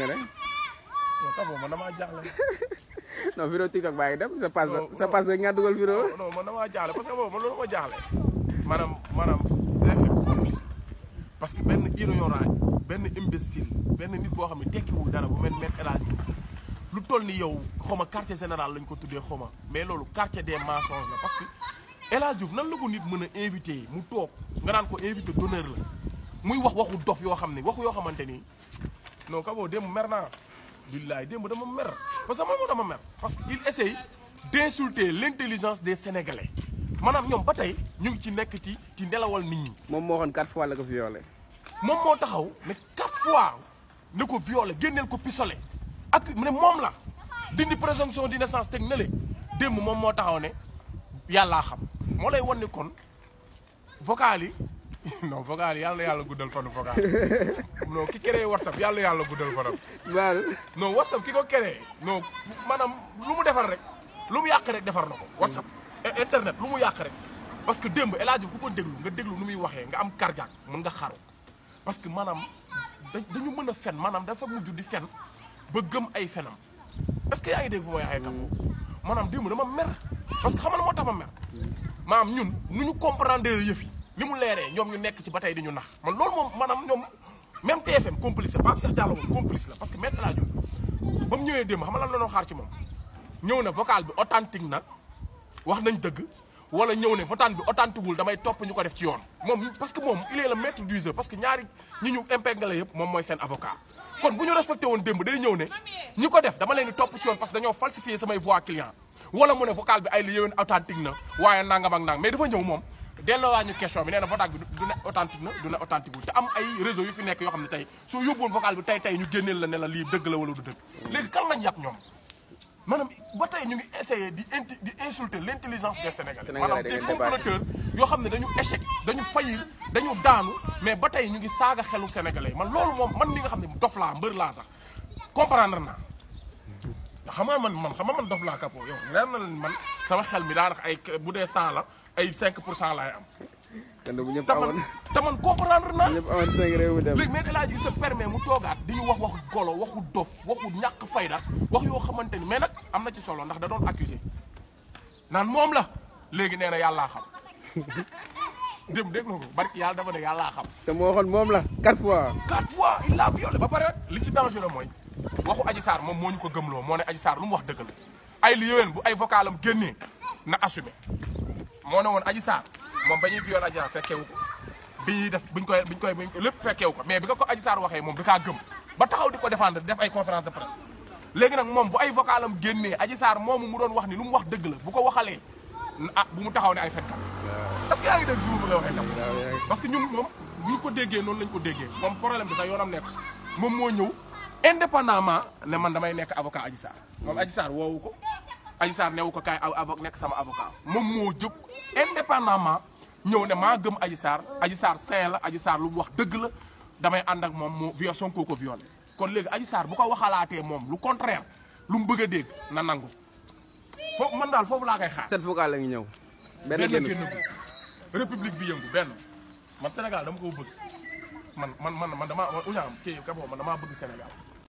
non Kabo man damaa jaaxle. non vidéo TikTok baa ngi dem sa passe Non, sa non. passe nga dugal vidéo non non man damaa jaaxle parce que boobu man loolu ma jaaxle. maanaam maanaam day fekk complice parce que benn ignorant benn imbécile benn nit boo xam ne tekkiwul dara bu mel ne El Hadj Diouf lu toll ni yow xaw ma quartier général lañ ko tuddee xaw ma mais loolu quartier des mensonges la parce que El Hadj Diouf nan la ko nit mën a invité mu toog nga naan ko invité d'honneur la muy wax waxu dof yoo xam ne waxu yoo xamante ni non Kabo démb mer naa billaay démb dama mer parce que moom moo dama mer parce que il essaye d'insulter l'intelligence des Sénégalais maanaam ñoom ba tey ñu ngi ci nekk ci ci nelawal nit ñi moom moo waxoon quatre fois la ko violé moom moo taxaw ne quatre fois ne ko violé génneel ko pistolet ak mu ne moom la dindi présomption d'innocence teg na le démb moom moo taxaw ne yàllaa xam moo lay wan ni kon vocal yi non vocal yi yàlla na yàlla guddal fanu vocal non ki créé whatsapp yàlla na yàlla guddal fanam baal non whatsapp ki ko créé non maanaam lu mu defar rek lu mu yàq rek defar na ko whatsapp i- internet lu mu yàq rek parce que démb El Hadj ku ko déglu nga déglu nu muy waxee nga am cardiaque mën nga xaru parce que maanaam da- dañu mën a fen maanaam dafa mujj di fen ba gëm ay fenam est-ce que yaa ngi dégg fu may waxee Kabo maanaam démb dama mer parce que xam nga moo tax ma mer maanaam ñun nu ñu comprendre yëf yi ni mu leeree ñoom ñu nekk ci ba tey di ñu nax man loolu moom maanaam ñoom même TFM complice la Pape Cheikh Diallo moom complice la parce que maître El Hadj Diouf ba mu ñëwee démb xam nga lan la doon xaar ci moom ñëw na vocal bi authentique na wax nañ dëgg wala ñëw ne vocal bi authentique wul damay topp ñu ko def ci yoon moom parce que moom il est le maître du jeu parce que ñaari ñi ñu impingale yëpp moom mooy seen avocat kon bu ñu respecté woon démb day ñëw ne ñi ko def dama leen di topp ci yoon parce que dañoo falsifié samay voix client wala mu ne vocal bi ay li yéwén authentique na waaye nangam ak nang mais dafa ñëw moom delloo ñu question bi nee na vocal bi du ne authentique na du ne authentique wul te am ay réseau yu fi nekk yoo xam ne tey soo yóbbuwoon vocal bi tey tey ñu génneel la ne la lii dëgg la wala du dëgg léegi kan lañ yàpp ñoom maanaam ba tey ñu ngi essayer di inti di insulter l'intelligence des Sénégalais Sénégalais maanaam da des ngeen débattre. comploteurs yoo xam ne dañu échec dañu faillir dañu daanu mais ba tey ñu ngi saaga xelu Sénégalais man loolu moom man li nga xam ne dof laa mbër laa sax comprendre naa ndax xam nga man man xam nga man dof laa Kabo yow leer na leen man sama xel mi daanaka ay bu dee 100 la ay 5 pour cent laay am kon bu ñëpp te man amoon te man comprendre naa ñëpp amoon cinq réew mi dem léegi mais El Hadj il se permet mu toogaat di ñu wax waxu golo waxu dof waxu ñàkk fayda wax yoo xamante ni mais nag am na ci solo ndax da doon accusé naan moom la léegi nee na yàllaa xam dem dégg nga ko barki yàlla dafa ne yàllaa xam te moo waxoon moom la quatre fois quatre fois il l'a violé ba pare li ci dangereux mooy waxu Adji Sarr moom moo ñu ko gëmloo moo ne Adji Sarr lu mu wax dëgg la ay li yéwén bu ay vocalam génnee na assumé moo ne woon Adji Sarr moom ba ñuy violé Adji Sarr fekkeewu ko bi ñuy def biñ koy biñ koy biñ lépp fekkeewu ko mais bi nga ko Adji Sarr waxee moom da kaa gëm ba taxaw di ko défendre def ay conférence de presse léegi nag moom bu ay vocalam génnee Adji Sarr moomu mu doon wax ni lu mu wax dëgg la bu ko waxalee ah bu mu taxaw ne ay fenkat est-ce que yaa ngi dégg fi mu bëgg a waxee tam parce que ñun moom bu ñu ko déggee noonu lañ ko déggee moom problème bi sax yoonam nekk si moom moo ñëw indépendamment ne man damay nekk avocat Adji Sarr moom Adji Sarr woowu ko Adji Sarr newu ko kaay avocat nekk sama avocat moom moo jóg indépendamment ñëw ne maa gëm Adji Sarr Adji Sarr saint la Adji Sarr lu mu wax dëgg la damay ànd ak moom moo viol Sonko ko violé kon léegi Adji Sarr bu ko waxalaatee moom lu contraire lu mu bëgg a dégg na nangu foofu man daal foofu laa koy xaar sept vocal la ngi ñëw benn benn génn génn république bi yëngu benn man Sénégal dama ko bëgg man man man man damaa uñaam kii Kabo man damaa bëgg Sénégal